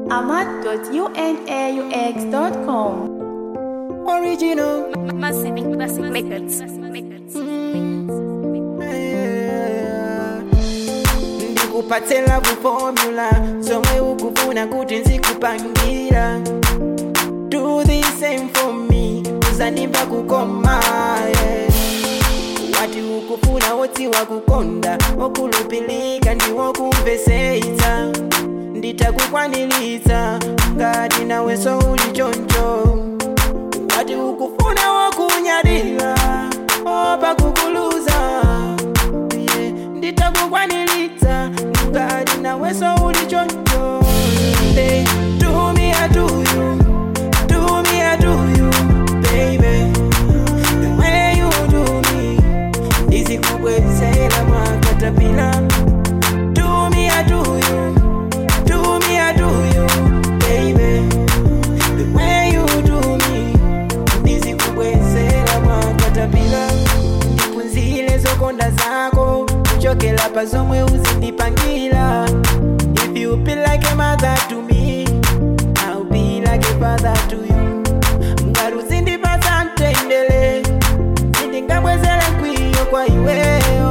ahmad.unaux.com. Original. Massive, massive records. records. ndikupatse love formula zomwe ukufuna kuti nzikupangira do the same for me uzandimva kukoma yeah. wati ukufuna wodziwa kukonda wokhulupilika ndiwokumvesetsa nditakukwaniritsa ngati nawenso uli choncho wati ukufuna wokunyadira opa kukuluza yeah. nditakukwaniritsa ngati nawenso uli choncho They do me, I do you. Do me, I do you, baby. The way you do me, ndizikubwezera mwakatapila. Do me, I do you. Do me, I do you, baby. The way you do me, ndizikubwezera mwakatapila. ndiphunzile zokonda zako kuchokera pa zomwe uzindipangira if you be like a mother to me i'll be like a father to you ngati uzindipatsa mtendere sindingabwezere mkwiyo kwa iweyo